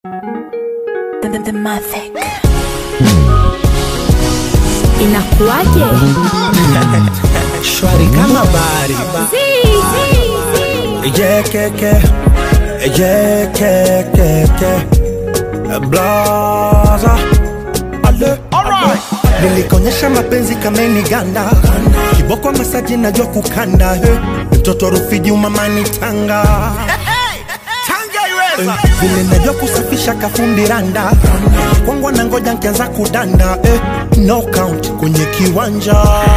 The, the, the Mavic. Inakuwaje? shwari kama bari yekeke yekekeke blaza ale nilikonyesha mapenzi kameni ganda kiboko masaji najua kukanda he mtoto rufiji umamani tanga Eh, vile najua kusafisha kafundi randa kwangwa na ngoja nkianza kudanda eh, no count kwenye kiwanja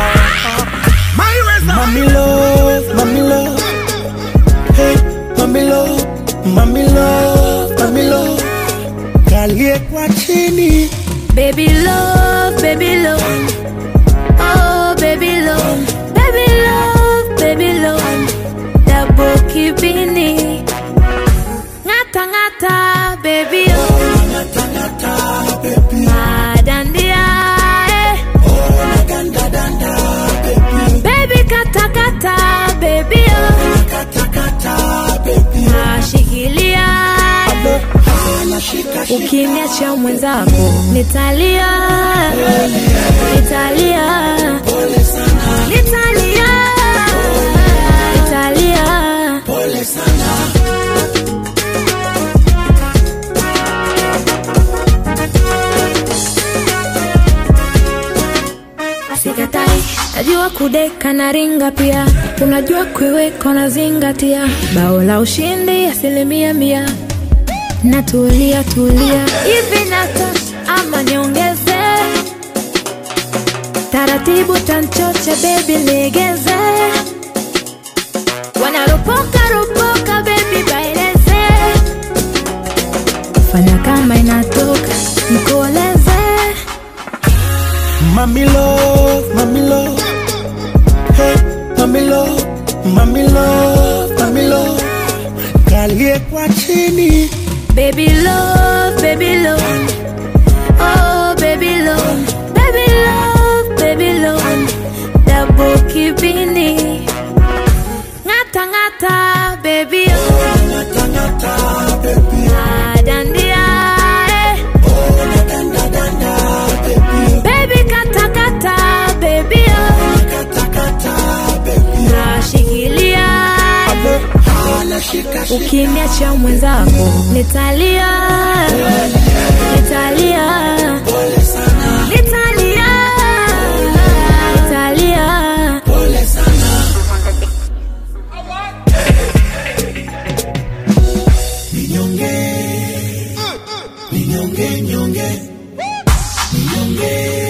Mami love, mami love, hey, mami love, mami love, mami love, kalie kwa chini Baby love, baby love. Oh, baby love. Baby love, baby love. Double kibini. Ngata ngata, baby oh. Madandia, eh. Baby kata kata, baby oh. Nashikilia, eh. Ukiniacha mwenzako nitalia, nitalia, nitalia, nitalia. Sikatai, najua kudeka na ringa pia, unajua kuiweka na zingatia, bao la ushindi asilimia mia natulia tulia hivi nata ama niongeze taratibu tanchocha bebi legeze wanaropoka ropoka bebi baeleze fanya kama inatoka mkoleze Mami love, mami love, hey, mami love, mami love, mami love, kalie kwa chini baby love baby love oh baby love baby love baby love double kibini ngata ngata baby oh Madandia, eh. Baby kata kata, baby oh. Nashikilia, eh. Ukiniacha mwenzako nitalia, nitalia, nitalia, nitalia. Ninyonge, ninyonge, nyonge, ninyonge.